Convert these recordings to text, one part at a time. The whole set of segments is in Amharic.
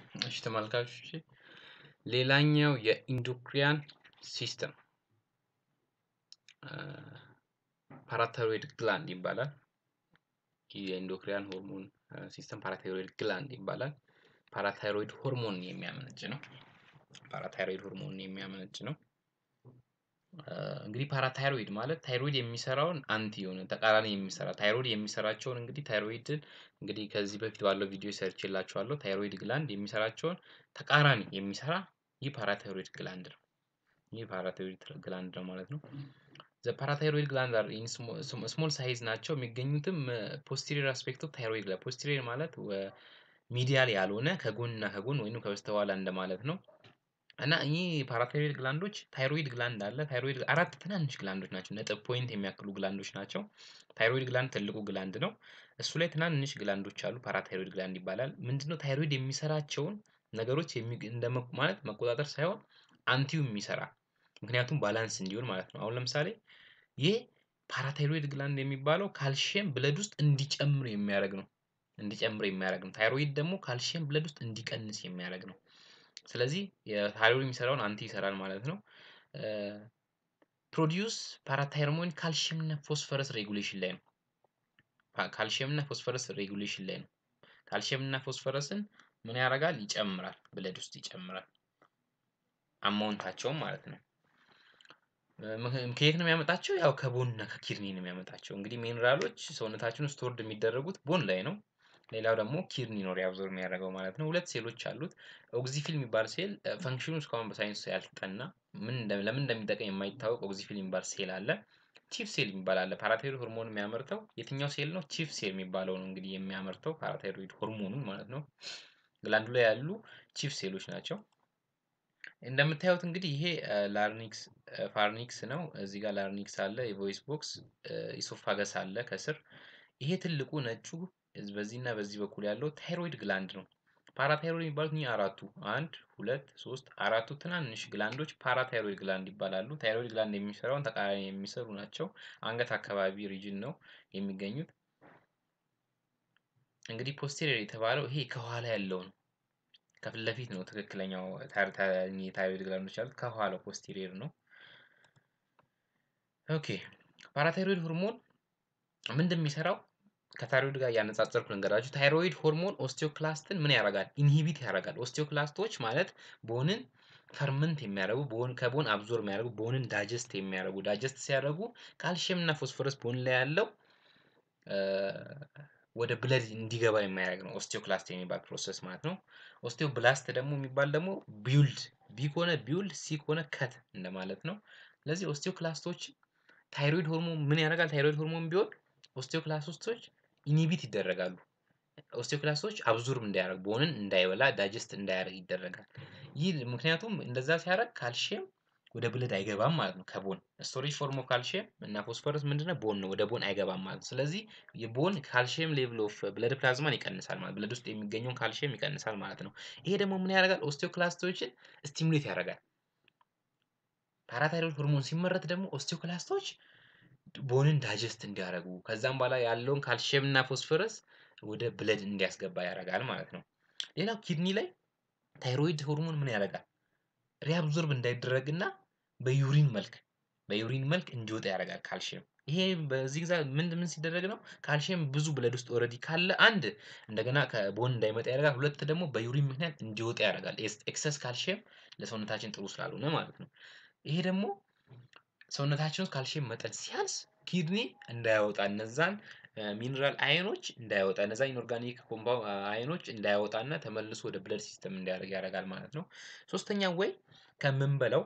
እሺ ተመልካቾች ሌላኛው የኢንዶክሪያን ሲስተም ፓራታይሮይድ ግላንድ ይባላል። ይህ የኢንዶክሪያን ሆርሞን ሲስተም ፓራታይሮይድ ግላንድ ይባላል። ፓራታይሮይድ ሆርሞን የሚያመነጭ ነው። ፓራታይሮይድ ሆርሞን የሚያመነጭ ነው። እንግዲህ ፓራታይሮይድ ማለት ታይሮይድ የሚሰራውን አንቲ የሆነ ተቃራኒ የሚሰራ ታይሮይድ የሚሰራቸውን እንግዲህ ታይሮይድን እንግዲህ ከዚህ በፊት ባለው ቪዲዮ ሰርቼላችኋለሁ። ታይሮይድ ግላንድ የሚሰራቸውን ተቃራኒ የሚሰራ ይህ ፓራታይሮይድ ግላንድ ነው። ይህ ፓራታይሮይድ ግላንድ ነው ማለት ነው። ዘ ፓራታይሮይድ ግላንድ አር ኢን ስሞል ሳይዝ ናቸው። የሚገኙትም ፖስቴሪየር አስፔክት ኦፍ ታይሮይድ ግላንድ ፖስቴሪየር ማለት ሚዲያል ያልሆነ ከጎንና ከጎን ወይም ከበስተኋላ እንደማለት ነው። እና እኚህ ፓራታይሮይድ ግላንዶች ታይሮይድ ግላንድ አለ። ታይሮይድ አራት ትናንሽ ግላንዶች ናቸው። ነጥብ ፖይንት የሚያክሉ ግላንዶች ናቸው። ታይሮይድ ግላንድ ትልቁ ግላንድ ነው። እሱ ላይ ትናንሽ ግላንዶች አሉ። ፓራታይሮይድ ግላንድ ይባላል። ምንድነው ታይሮይድ የሚሰራቸውን ነገሮች ማለት መቆጣጠር ሳይሆን አንቲው የሚሰራ ምክንያቱም ባላንስ እንዲሆን ማለት ነው። አሁን ለምሳሌ ይህ ፓራታይሮይድ ግላንድ የሚባለው ካልሽየም ብለድ ውስጥ እንዲጨምር የሚያደርግ ነው። እንዲጨምር የሚያደርግ ነው። ታይሮይድ ደግሞ ካልሽየም ብለድ ውስጥ እንዲቀንስ የሚያደርግ ነው። ስለዚህ የታይሮይድ የሚሰራውን አንቲ ይሰራል ማለት ነው። ፕሮዲዩስ ፓራታይሮሞን ካልሽየም እና ፎስፈረስ ሬጉሌሽን ላይ ነው። ካልሽየም እና ፎስፈረስ ሬጉሌሽን ላይ ነው። ካልሽየም እና ፎስፈረስን ምን ያደርጋል? ይጨምራል። ብለድ ውስጥ ይጨምራል። አማውንታቸውም ማለት ነው። ከየት ነው የሚያመጣቸው? ያው ከቦን እና ከኪድኒ ነው የሚያመጣቸው። እንግዲህ ሚኔራሎች ሰውነታችን ውስጥ ስቶርድ የሚደረጉት ቦን ላይ ነው። ሌላው ደግሞ ኪድኒ ነው ሪአብዞርብ የሚያደርገው ማለት ነው። ሁለት ሴሎች አሉት። ኦግዚፊል የሚባል ሴል ፈንክሽኑ እስካሁን በሳይንስ ያልተጠና ለምን እንደሚጠቅም የማይታወቅ ኦግዚፊል የሚባል ሴል አለ። ቺፍ ሴል የሚባል አለ። ፓራታይሮይድ ሆርሞን የሚያመርተው የትኛው ሴል ነው? ቺፍ ሴል የሚባለው ነው እንግዲህ የሚያመርተው ፓራታይሮይድ ሆርሞኑን ማለት ነው። ግላንዱ ላይ ያሉ ቺፍ ሴሎች ናቸው። እንደምታዩት እንግዲህ ይሄ ላርኒክስ ፋርኒክስ ነው። እዚህ ጋር ላርኒክስ አለ፣ የቮይስ ቦክስ ኢሶፋገስ አለ ከስር። ይሄ ትልቁ ነጩ በዚህና በዚህ በኩል ያለው ታይሮይድ ግላንድ ነው። ፓራታይሮይድ የሚባሉት እኚህ አራቱ አንድ ሁለት ሶስት አራቱ ትናንሽ ግላንዶች ፓራታይሮይድ ግላንድ ይባላሉ። ታይሮይድ ግላንድ የሚሰራውን ተቃራኒ የሚሰሩ ናቸው። አንገት አካባቢ ሪጅን ነው የሚገኙት። እንግዲህ ፖስቴሪየር የተባለው ይሄ ከኋላ ያለው ነው። ከፊት ለፊት ነው ትክክለኛው ታይሮይድ ግላንዶች ያሉት ከኋላው ፖስቴሪየር ነው። ኦኬ ፓራታይሮይድ ሆርሞን ምንድን የሚሰራው ከታይሮይድ ጋር እያነጻጸርኩ ልንገራችሁ። ታይሮይድ ሆርሞን ኦስቲዮክላስትን ምን ያደርጋል? ኢንሂቢት ያደርጋል። ኦስቲዮክላስቶች ማለት ቦንን ፈርመንት የሚያደርጉ ቦን ከቦን አብዞር የሚያደርጉ ቦንን ዳጀስት የሚያደርጉ ዳጀስት ሲያደርጉ ካልሽየም እና ፎስፎረስ ቦን ላይ ያለው ወደ ብለድ እንዲገባ የሚያደርግ ነው ኦስቲዮክላስት የሚባል ፕሮሰስ ማለት ነው። ኦስቲዮብላስት ደግሞ የሚባል ደግሞ ቢውልድ ቢ ከሆነ ቢውልድ ሲ ከሆነ ከት እንደማለት ነው። ስለዚህ ኦስቲዮክላስቶች ታይሮይድ ሆርሞን ምን ያደርጋል? ታይሮይድ ሆርሞን ቢሆን ኦስቲዮክላስቶች ኢኒቢት ይደረጋሉ። ኦስቲዮክላስቶች አብዞርብ እንዳያደርግ ቦንን እንዳይበላ ዳጀስት እንዳያደርግ ይደረጋል። ይህ ምክንያቱም እንደዛ ሲያደርግ ካልሽየም ወደ ብለድ አይገባም ማለት ነው። ከቦን ስቶሬጅ ፎርም ኦፍ ካልሽየም እና ፎስፈረስ ምንድነው? ቦን ነው። ወደ ቦን አይገባም ማለት ነው። ስለዚህ የቦን ካልሽየም ሌቭል ኦፍ ብለድ ፕላዝማን ይቀንሳል ማለት ብለድ ውስጥ የሚገኘውን ካልሽየም ይቀንሳል ማለት ነው። ይሄ ደግሞ ምን ያደርጋል? ኦስቲዮክላስቶችን ስቲሙሌት ያደርጋል። ፓራታይሮይድ ሆርሞን ሲመረት ደግሞ ኦስቲዮክላስቶች ቦንን ዳጀስት እንዲያደርጉ ከዛም በኋላ ያለውን ካልሽየም እና ፎስፈረስ ወደ ብለድ እንዲያስገባ ያደርጋል ማለት ነው። ሌላው ኪድኒ ላይ ታይሮይድ ሆርሞን ምን ያደርጋል? ሪአብዞርብ እንዳይደረግና በዩሪን መልክ በዩሪን መልክ እንዲወጣ ያደርጋል ካልሽየም። ይሄ በዚህ ጊዜ ምን ምን ሲደረግ ነው? ካልሽየም ብዙ ብለድ ውስጥ ኦልሬዲ ካለ አንድ እንደገና ከቦን እንዳይመጣ ያደርጋል። ሁለት ደግሞ በዩሪን ምክንያት እንዲወጣ ያደርጋል። ኤክሰስ ካልሽየም ለሰውነታችን ጥሩ ስላልሆነ ማለት ነው። ይሄ ደግሞ ሰውነታችን ውስጥ ካልሽየም መጠን ሲያንስ ኪድኒ እንዳያወጣ እነዛን ሚኒራል አየኖች እንዳያወጣ እነዛ ኢንኦርጋኒክ ኮምፓው አየኖች እንዳያወጣና ተመልሶ ወደ ብለድ ሲስተም እንዲያደርግ ያደርጋል ማለት ነው። ሶስተኛው ወይ ከምንበላው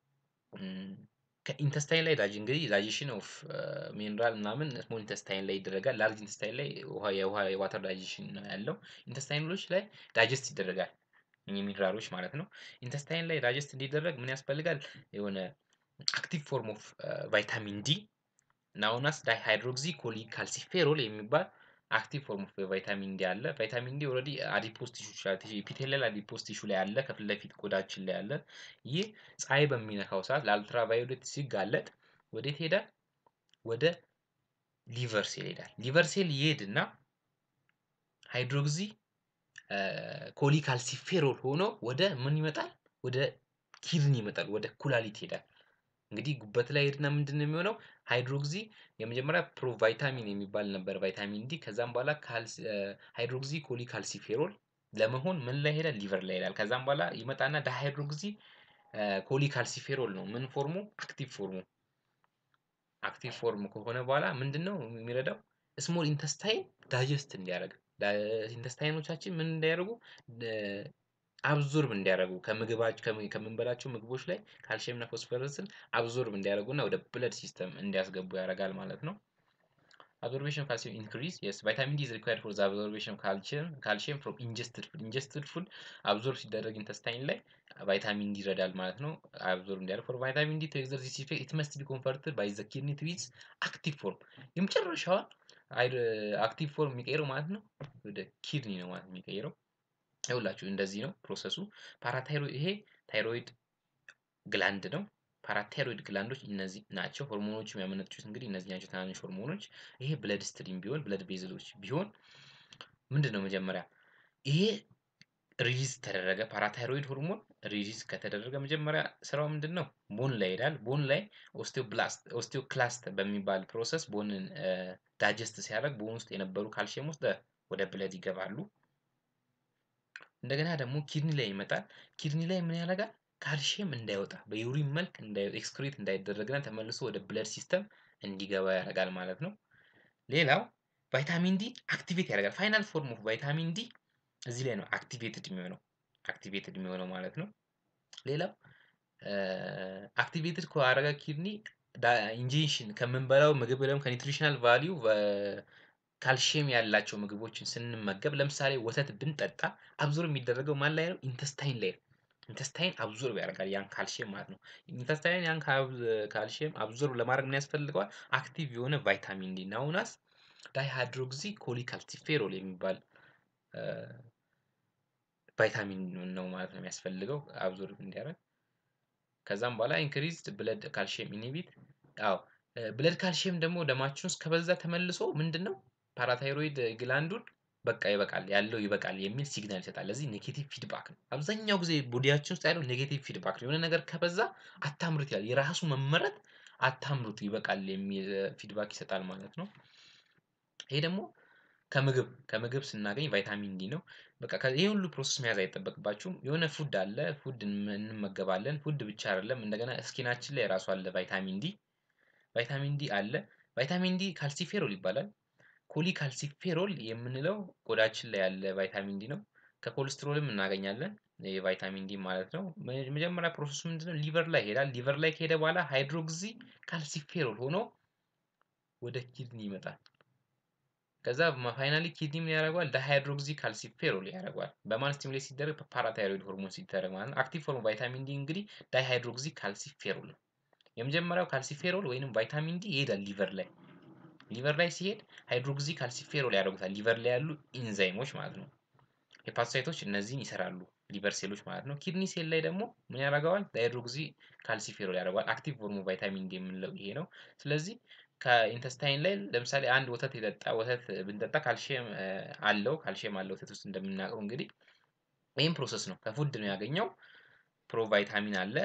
ከኢንተስታይን ላይ ዳጅ እንግዲህ ዳይጀሽን ኦፍ ሚኒራል ምናምን ስሞል ኢንተስታይን ላይ ይደረጋል። ላርጅ ኢንተስታይን ላይ ውሃ የውሃ የዋተር ዳይጀሽን ነው ያለው። ኢንተስታይኖች ላይ ዳይጀስት ይደረጋል። እኚህ ሚኒራሎች ማለት ነው። ኢንተስታይን ላይ ዳይጀስት እንዲደረግ ምን ያስፈልጋል? የሆነ አክቲቭ ፎርም ኦፍ ቫይታሚን ዲ ናውናስ ዳይሃይድሮክሲ ኮሊካልሲፌሮል የሚባል አክቲቭ ፎርም ኦፍ ቫይታሚን ዲ አለ። ቫይታሚን ዲ ኦልሬዲ አዲፖስ ቲሹ ኢፒቴሊያል አዲፖስ ቲሹ ላይ አለ፣ ከፊት ለፊት ቆዳችን ላይ አለ። ይህ ፀሐይ በሚነካው ሰዓት ለአልትራቫዮሌት ሲጋለጥ ወዴት ሄዳል? ወደ ሊቨር ሴል ይሄዳል። ሊቨር ሴል ይሄድና ሃይድሮክሲ ኮሊካልሲፌሮል ሆኖ ወደ ምን ይመጣል? ወደ ኪድኒ ይመጣል፣ ወደ ኩላሊት ይሄዳል። እንግዲህ ጉበት ላይ ሄድና ምንድን ነው የሚሆነው? ሃይድሮክሲ የመጀመሪያ ፕሮቫይታሚን የሚባል ነበር ቫይታሚን ዲ። ከዛም በኋላ ሃይድሮክሲ ኮሊካልሲፌሮል ለመሆን ምን ላይ ሄዳል? ሊቨር ላይ ይሄዳል። ከዛም በኋላ ይመጣና ዳሃይድሮክሲ ኮሊካልሲፌሮል ነው ምን ፎርሙ? አክቲቭ ፎርሙ። አክቲቭ ፎርም ከሆነ በኋላ ምንድን ነው የሚረዳው? ስሞል ኢንተስታይን ዳይጀስት እንዲያደርግ ኢንተስታይኖቻችን ምን እንዲያደርጉ አብዞርብ እንዲያደርጉ ከምግባቸው ከምንበላቸው ምግቦች ላይ ካልሽየም እና ፎስፈረስን አብዞርብ እንዲያደርጉና ወደ ብለድ ሲስተም እንዲያስገቡ ያደርጋል ማለት ነው። አብዞርቤሽን ካልሲየም ኢንክሪዝ የስ ቫይታሚን ዲ ኢዝ ሪኳየርድ ፎር ዘ አብዞርቤሽን ካልሲየም ካልሲየም ፍሮም ኢንጀስትድ ፉድ ኢንጀስትድ ፉድ አብዞርብ ሲደረግ ኢንተስታይን ላይ ቫይታሚን ዲ ይረዳል ማለት ነው። አብዞርብ እንዲያደርግ ፎር ቫይታሚን ዲ ቱ ኤግዘርት ዚስ ኢፌክት ኢት መስት ቢ ኮንቨርትድ ባይ ዘ ኪድኒ ቱ ኢትስ አክቲቭ ፎርም የመጨረሻዋ አክቲቭ ፎርም የሚቀይረው ማለት ነው ወደ ኪድኒ ነው ማለት የሚቀይረው። ይኸውላችሁ እንደዚህ ነው ፕሮሰሱ። ፓራታይሮይድ ይሄ ታይሮይድ ግላንድ ነው። ፓራታይሮይድ ግላንዶች እነዚህ ናቸው። ሆርሞኖች የሚያመነጩት እንግዲህ እነዚህ ናቸው ትናንሽ ሆርሞኖች። ይሄ ብለድ ስትሪም ቢሆን ብለድ ቤዝሎች ቢሆን ምንድን ነው መጀመሪያ ይሄ ሪሊዝ ተደረገ። ፓራታይሮይድ ሆርሞን ሪሊዝ ከተደረገ መጀመሪያ ስራው ምንድን ነው? ቦን ላይ ይሄዳል። ቦን ላይ ኦስቲዮብላስት ኦስቲዮክላስት በሚባል ፕሮሰስ ቦንን ዳጀስት ሲያደርግ ቦን ውስጥ የነበሩ ካልሲየም ውስጥ ወደ ብለድ ይገባሉ። እንደገና ደግሞ ኪድኒ ላይ ይመጣል። ኪድኒ ላይ ምን ያደርጋል? ካልሲየም እንዳይወጣ በዩሪን መልክ ኤክስክሪት እንዳይደረግና ተመልሶ ወደ ብለድ ሲስተም እንዲገባ ያደርጋል ማለት ነው። ሌላው ቫይታሚን ዲ አክቲቬት ያደርጋል። ፋይናል ፎርም ኦፍ ቫይታሚን ዲ እዚህ ላይ ነው አክቲቬትድ የሚሆነው አክቲቬትድ የሚሆነው ማለት ነው። ሌላው አክቲቬትድ ካደረገ ኪድኒ ኢንጀክሽን ከምንበላው ምግብ ወይም ከኒትሪሽናል ቫሊዩ ካልሽየም ያላቸው ምግቦችን ስንመገብ ለምሳሌ ወተት ብንጠጣ አብዞር የሚደረገው ማን ላይ ነው? ኢንተስታይን ላይ ነው። ኢንተስታይን አብዞርብ ያደርጋል ያን ካልሽየም ማለት ነው። ኢንተስታይን ያን ካልሽየም አብዞርብ ለማድረግ ምን ያስፈልገዋል? አክቲቭ የሆነ ቫይታሚን ዲ ናውናስ ዳይሃይድሮክሲ ኮሊካልሲፌሮል የሚባል ቫይታሚን ነው ማለት ነው የሚያስፈልገው አብዞርብ እንዲያደርግ። ከዛም በኋላ ኢንክሪዝድ ብለድ ካልሽየም ኢኒቢት አዎ ብለድ ካልሽየም ደግሞ ደማችን ውስጥ ከበዛ ተመልሶ ምንድን ነው ፓራታይሮይድ ግላንዱን በቃ ይበቃል ያለው ይበቃል የሚል ሲግናል ይሰጣል። ለዚህ ኔጌቲቭ ፊድባክ ነው። አብዛኛው ጊዜ ቦዲያችን ውስጥ ያለው ኔጌቲቭ ፊድባክ ነው። የሆነ ነገር ከበዛ አታምርት ይላል። የራሱ መመረት አታምርቱ ይበቃል የሚል ፊድባክ ይሰጣል ማለት ነው። ይሄ ደግሞ ከምግብ ከምግብ ስናገኝ ቫይታሚን ዲ ነው። በቃ ይሄ ሁሉ ፕሮሰስ መያዝ አይጠበቅባችሁም። የሆነ ፉድ አለ፣ ፉድ እንመገባለን። ፉድ ብቻ አይደለም እንደገና ስኪናችን ላይ ራሱ አለ ቫይታሚን ዲ ቫይታሚን ዲ አለ። ቫይታሚን ዲ ካልሲፌሮል ይባላል። ኮሊካልሲፌሮል የምንለው ቆዳችን ላይ ያለ ቫይታሚን ዲ ነው። ከኮሌስትሮልም እናገኛለን የቫይታሚን ዲ ማለት ነው። መጀመሪያ ፕሮሰሱ ምንድነው? ሊቨር ላይ ይሄዳል። ሊቨር ላይ ከሄደ በኋላ ሃይድሮክሲ ካልሲፌሮል ሆኖ ወደ ኪድኒ ይመጣል። ከዛ ፋይናሊ ኪድኒ ምን ያደርገዋል? ዳሃይድሮክሲ ካልሲፌሮል ያደርገዋል። በማን ስቲሙሌት ሲደረግ? በፓራታይሮይድ ሆርሞን ሲደረግ ማለት ነው። አክቲቭ ፎርም ቫይታሚን ዲ እንግዲህ ዳሃይድሮክሲ ካልሲፌሮል ነው። የመጀመሪያው ካልሲፌሮል ወይንም ቫይታሚን ዲ ይሄዳል ሊቨር ላይ ሊቨር ላይ ሲሄድ ሃይድሮክሲ ካልሲፌሮል ያደርጉታል። ሊቨር ላይ ያሉ ኢንዛይሞች ማለት ነው። ሄፓቶሳይቶች እነዚህን ይሰራሉ ሊቨር ሴሎች ማለት ነው። ኪድኒ ሴል ላይ ደግሞ ምን ያደርገዋል? ሃይድሮክሲ ካልሲፌሮል ያደርገዋል። አክቲቭ ፎርሙ ቫይታሚን ዲ የምንለው ይሄ ነው። ስለዚህ ከኢንተስታይን ላይ ለምሳሌ አንድ ወተት የጠጣ ወተት ብንጠጣ ካልሽየም አለው ካልሽየም አለው ወተት ውስጥ እንደምናውቀው እንግዲህ ይህም ፕሮሰስ ነው። ከፉድ ነው ያገኘው። ፕሮቫይታሚን አለ፣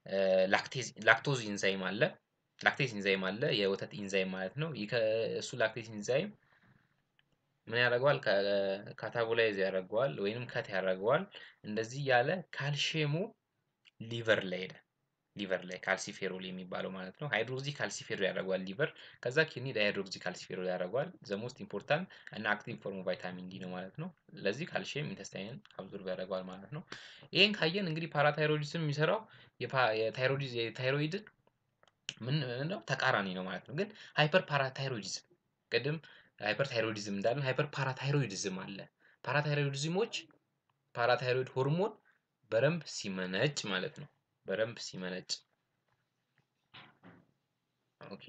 ላክቶዝ ኢንዛይም አለ ላክቴዝ ኢንዛይም አለ የወተት ኢንዛይም ማለት ነው። እሱ ላክቴዝ ኢንዛይም ምን ያደርገዋል? ካታቦላይዝ ያደርገዋል ወይንም ከት ያደርገዋል። እንደዚህ ያለ ካልሽየሙ ሊቨር ላይ ሄደ። ሊቨር ላይ ካልሲፌሮል የሚባለው ማለት ነው። ሃይድሮክሲ ካልሲፌሮል ያደርገዋል ሊቨር። ከዛ ኪድኒ ዳይሃይድሮክሲ ካልሲፌሮል ያደርገዋል። ዘ ሞስት ኢምፖርታንት እና አክቲቭ ፎርሙ ቫይታሚን ዲ ነው ማለት ነው። ለዚህ ካልሽየም ኢንተስታይንን አብዞርብ ያደርገዋል ማለት ነው። ይህን ካየን እንግዲህ ፓራታይሮይዲዝም የሚሰራው የታይሮይድን ምን ነው ተቃራኒ ነው ማለት ነው። ግን ሃይፐር ፓራታይሮይዲዝም ቅድም ሃይፐር ታይሮይዲዝም እንዳለን ሃይፐር ፓራታይሮይዲዝም አለ። ፓራታይሮይዲዝሞች ፓራታይሮይድ ሆርሞን በደንብ ሲመነጭ ማለት ነው። በደንብ ሲመነጭ ኦኬ።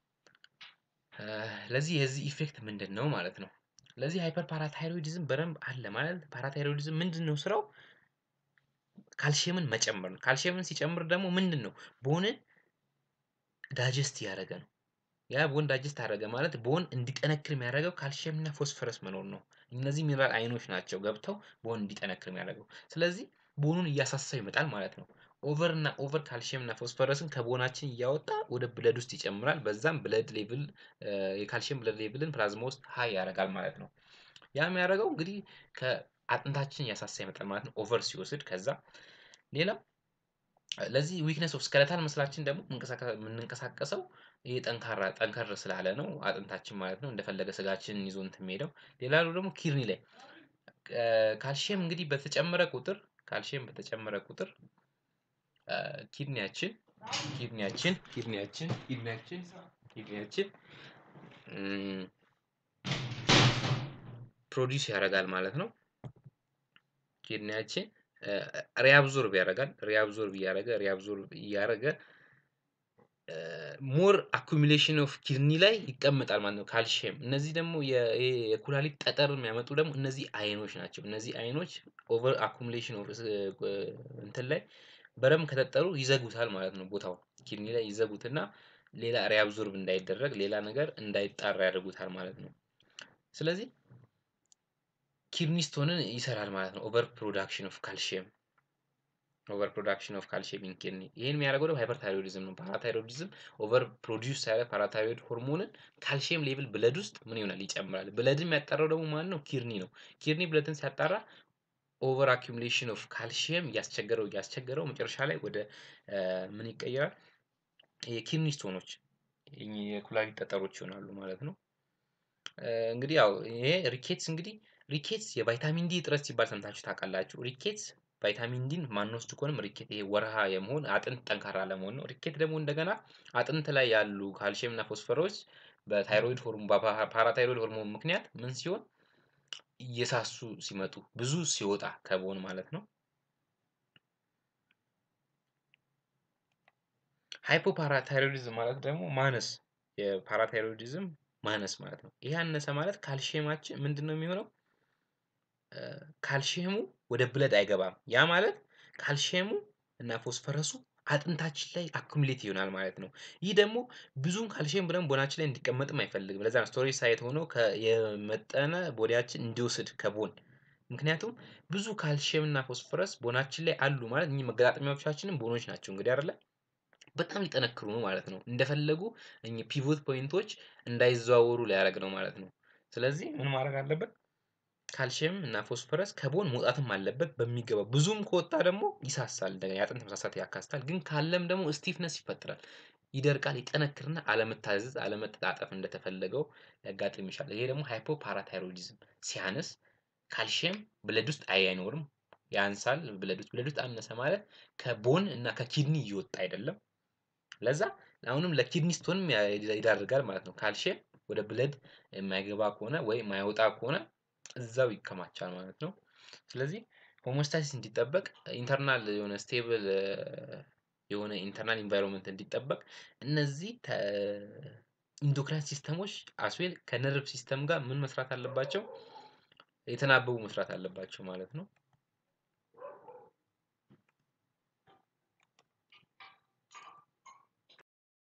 ለዚህ የዚህ ኢፌክት ምንድን ነው ማለት ነው? ለዚህ ሃይፐር ፓራታይሮይዲዝም በደንብ አለ ማለት ፓራታይሮይዲዝም ምንድን ነው ስራው? ካልሽየምን መጨመር ነው። ካልሽየምን ሲጨምር ደግሞ ምንድን ነው ቦንን ዳጀስት እያደረገ ነው። ያ ቦን ዳጀስት አደረገ ማለት ቦን እንዲጠነክር የሚያደርገው ካልሽየም እና ፎስፈረስ መኖር ነው። እነዚህ ሚነራል አይኖች ናቸው ገብተው ቦን እንዲጠነክር የሚያደርገው። ስለዚህ ቦኑን እያሳሳው ይመጣል ማለት ነው። ኦቨር እና ኦቨር ካልሽየም እና ፎስፈረስን ከቦናችን እያወጣ ወደ ብለድ ውስጥ ይጨምራል። በዛም ብለድ ሌቭል የካልሽየም ብለድ ሌቭልን ፕላዝማ ውስጥ ሀይ ያደርጋል ማለት ነው። ያ የሚያደርገው እንግዲህ ከአጥንታችን እያሳሳ ይመጣል ማለት ነው። ኦቨር ሲወስድ ከዛ ሌላው ለዚህ ዊክነስ ኦፍ ስከለታል መስላችን ደግሞ የምንንቀሳቀሰው ይህ ጠንካራ ጠንከር ስላለ ነው አጥንታችን ማለት ነው። እንደፈለገ ስጋችንን ይዞ እንትን የሚሄደው። ሌላው ደግሞ ኪድኒ ላይ ካልሽየም እንግዲህ በተጨመረ ቁጥር ካልሽየም በተጨመረ ቁጥር ኪድኒያችን ኪድኒያችን ኪድኒያችን ኪድኒያችን ኪድኒያችን ፕሮዲውስ ያደርጋል ማለት ነው። ኪድኒያችን ሪአብዞርብ ያደርጋል። ሪአብዞርብ እያደረገ ሪአብዞርብ እያደረገ ሞር አኩሚሌሽን ኦፍ ኪድኒ ላይ ይቀመጣል ማለት ነው ካልሽየም። እነዚህ ደግሞ የኩላሊት ጠጠር የሚያመጡ ደግሞ እነዚህ አይኖች ናቸው። እነዚህ አይኖች ኦቨር አኩሚሌሽን ኦፍ እንትን ላይ በደንብ ከጠጠሩ ይዘጉታል ማለት ነው። ቦታው ኪድኒ ላይ ይዘጉትና ሌላ ሪአብዞርብ እንዳይደረግ ሌላ ነገር እንዳይጣራ ያደርጉታል ማለት ነው። ስለዚህ ኪድኒ ስቶንን ይሰራል ማለት ነው። ኦቨር ፕሮዳክሽን ኦፍ ካልሽየም ኦቨር ፕሮዳክሽን ኦፍ ካልሽየም ኢን ኪድኒ። ይህን የሚያደርገው ደግሞ ሃይፐርታይሮይዲዝም ነው። ፓራታይሮይዲዝም ኦቨር ፕሮዲውስ ያደረግ ፓራታይሮይድ ሆርሞንን ካልሽየም ሌቭል ብለድ ውስጥ ምን ይሆናል ይጨምራል። ብለድን የሚያጣራው ደግሞ ማን ነው? ኪድኒ ነው። ኪድኒ ብለድን ሲያጣራ ኦቨር አኪሙሌሽን ኦፍ ካልሽየም እያስቸገረው እያስቸገረው መጨረሻ ላይ ወደ ምን ይቀየራል? የኪድኒ ስቶኖች የኩላሊት ጠጠሮች ይሆናሉ ማለት ነው። እንግዲህ ያው ይሄ ሪኬትስ እንግዲህ ሪኬትስ የቫይታሚን ዲ እጥረት ሲባል ሰምታችሁ ታውቃላችሁ። ሪኬትስ ቫይታሚን ዲን ማንወስድ ከሆነም ሪኬት ይሄ ወርሃ የመሆን አጥንት ጠንካራ ለመሆን ነው። ሪኬት ደግሞ እንደገና አጥንት ላይ ያሉ ካልሽየም እና ፎስፈሮች በታይሮይድ ሆርሞን በፓራታይሮይድ ሆርሞን ምክንያት ምን ሲሆን እየሳሱ ሲመጡ ብዙ ሲወጣ ከቦን ማለት ነው። ሃይፖፓራታይሮይዲዝም ማለት ደግሞ ማነስ የፓራታይሮይዲዝም ማነስ ማለት ነው። ይህ ያነሰ ማለት ካልሽየማችን ምንድን ነው የሚሆነው? ካልሽየሙ ወደ ብለድ አይገባም። ያ ማለት ካልሽየሙ እና ፎስፈረሱ አጥንታችን ላይ አኩሙሌት ይሆናል ማለት ነው። ይህ ደግሞ ብዙም ካልሽየም ብለን ቦናችን ላይ እንዲቀመጥም አይፈልግም። ለዛ ነው ስቶሬጅ ሳይት ሆኖ የመጠነ ቦዲያችን እንዲወስድ ከቦን ምክንያቱም ብዙ ካልሽየም እና ፎስፈረስ ቦናችን ላይ አሉ ማለት እኚህ መገጣጠሚያዎቻችንም ቦኖች ናቸው እንግዲህ አይደለ በጣም ሊጠነክሩ ነው ማለት ነው። እንደፈለጉ እኚህ ፒቮት ፖይንቶች እንዳይዘዋወሩ ሊያደርግ ነው ማለት ነው። ስለዚህ ምን ማድረግ አለበት? ካልሽየም እና ፎስፈረስ ከቦን መውጣትም አለበት በሚገባ ብዙም ከወጣ ደግሞ ይሳሳል እንደገና የአጥንት መሳሳት ያካስታል። ግን ካለም ደግሞ ስቲፍነስ ይፈጠራል። ይደርቃል፣ ይጠነክርና አለመታዘዝ፣ አለመተጣጠፍ እንደተፈለገው ሊያጋጥም ይችላል። ይሄ ደግሞ ሃይፖፓራታይሮይዲዝም ሲያንስ ካልሽየም ብለድ ውስጥ አይኖርም፣ ያንሳል ብለድ ውስጥ ብለድ ውስጥ አነሰ ማለት ከቦን እና ከኪድኒ እየወጣ አይደለም። ለዛ አሁንም ለኪድኒ ስቶንም ይዳርጋል ማለት ነው። ካልሽየም ወደ ብለድ የማይገባ ከሆነ ወይ የማይወጣ ከሆነ እዛው ይከማቻል ማለት ነው። ስለዚህ ሆሞስታሲስ እንዲጠበቅ ኢንተርናል የሆነ ስቴብል የሆነ ኢንተርናል ኢንቫይሮንመንት እንዲጠበቅ እነዚህ ኢንዶክራይን ሲስተሞች አስዌል ከነርቭ ሲስተም ጋር ምን መስራት አለባቸው? የተናበቡ መስራት አለባቸው ማለት ነው።